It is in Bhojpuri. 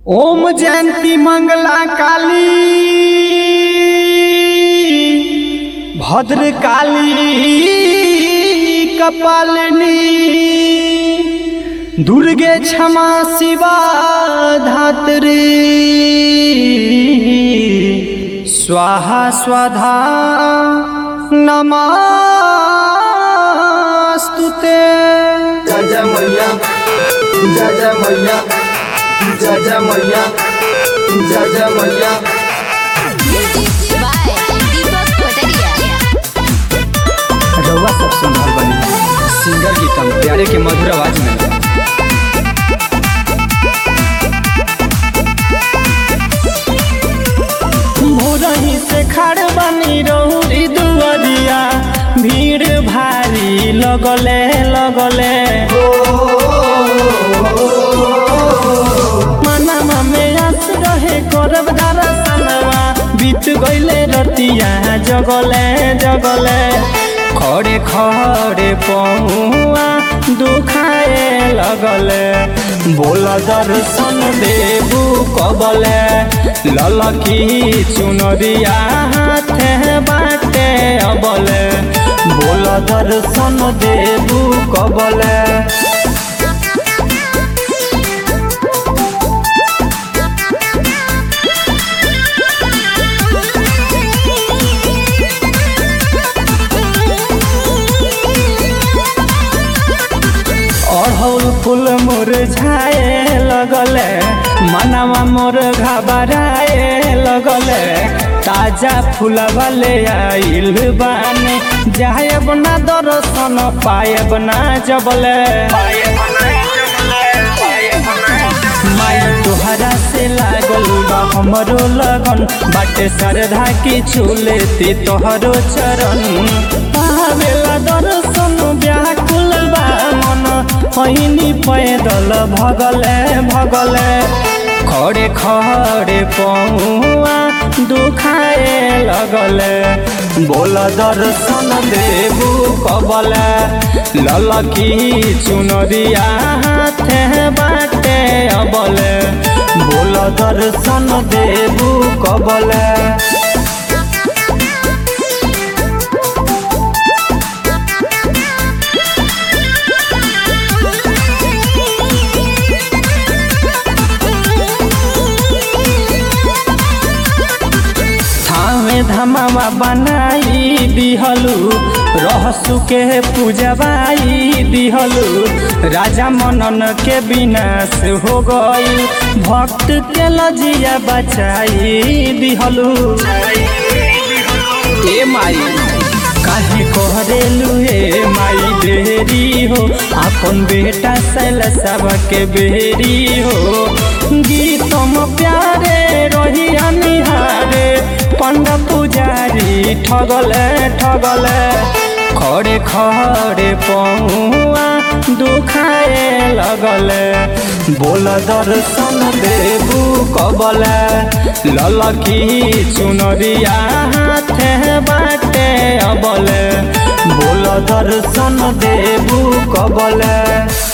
ओम जयंती मंगला काली भद्र काली कपालिनी दुर्गे क्षमा शिवा धात्री स्वाहा स्वधा नमस्तुते जय जय मैया जय जय मैया जय जय मैया जय जय मैया Music by Deepak Pataria. रउआ सब सुन रहल बानी सिंगर गीतम प्यारे के मधुर आवाज में भोरही से खड़ बनी रहुरी दुआरिया भीड़ भारी लगले लगले मनवा में आस रहे करब दरसनवा बीत गईले रतिया जगले जगले खड़े खड़े पहुआ दुखाए लगले बोल दर्शन देबू कबले ललकी चुनरिया हाथे बाटे अबले बोल दर्शन देबू कबले अढ़ौल फूल मुरझाए लगले मनवा मोर घबराए लगले ताजा फूलवा ले आइल बानी जायब ना दर्शन पायब ना जबले माई तोहरा से लागल बा हमरो लगन बाटे श्रद्धा की छुलेती तोहरो चरण पावेला दर्शन व्याकुल बा मन पहिनी पैदल भगले भगले खड़े खड़े पहुआ दुखाए लगले बोल दर्शन देबू कबले ललकी चुनरिया हाथे बाटे अबले बोल दर्शन देबू कबले थावे धमावा बनाई दिहलु रहसु के पूजवाई दिहलु राजा मनन के विनाश हो गई भक्त के लजिया बचाई दिहलु ए माई काहे कहरेलु हे माई देरी हो अपन बेटा सैल सब के बेरी हो गीतम प्यारे रही निहारे पंड पुजारी ठगले ठगले खड़े खड़े पहुआ दुखाए लगले बोल दर्शन देबू कबले ललकी चुनरिया हाथे बाटे अबले बोल दर्शन देबू कबले